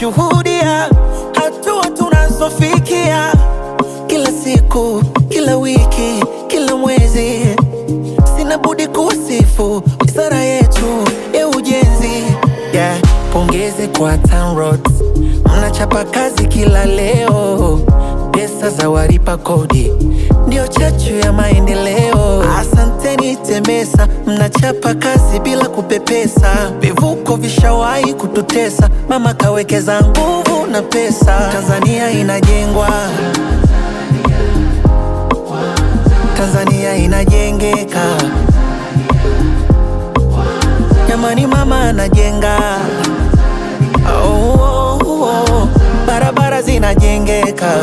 wanashuhudia hatua tunazofikia kila siku, kila wiki, kila mwezi. Sina budi kusifu wizara yetu ya ujenzi yeah. Pongezi kwa TANROADS, mnachapa kazi kila leo. Pesa za walipa kodi ndio chachu ya maendeleo. Asanteni TEMESA, mnachapa kazi bila kupepesa. Vivuko vishawahi kututesa, mama kawekeza nguvu na pesa. Tanzania inajengwa, Tanzania inajengeka. Jamani, mama anajenga. Oh, oh, oh. Barabara zinajengeka.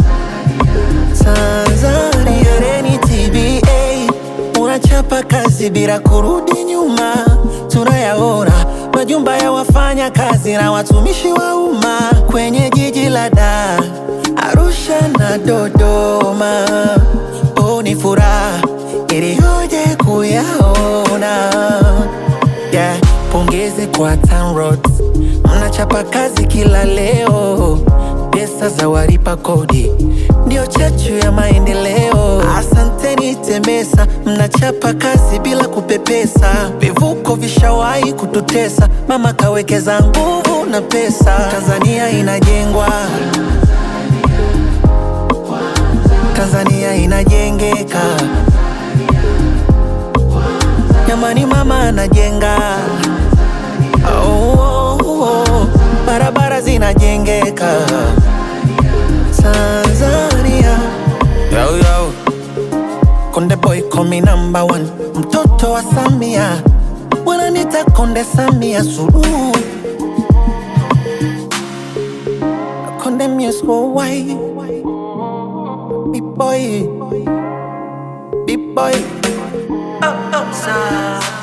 Tanzania reni TBA unachapa kazi bila kurudi nyuma, tunayaona majumba ya wafanya kazi na watumishi wa umma kwenye jiji la Dar, Arusha na Dodoma. Oh, ni furaha iliyoje kuyaona yeah. Pongezi kwa TANROADS, mnachapa kazi kila leo. Pesa za walipa kodi ndio chachu ya maendeleo. Asanteni TEMESA, mnachapa kazi bila kupepesa. Vivuko vishawahi kututesa, mama kawekeza nguvu na pesa. Tanzania inajengwa, Tanzania inajengeka. Jamani, mama anajenga. Oh, oh, oh. Barabara zinajengeka. Tanzania yo, yo. Konde boy call me number one, mtoto wa Samia wananita Konde Samia Suluhu, Konde Muse Worldwide, big boy, big boy, oh, oh, sa.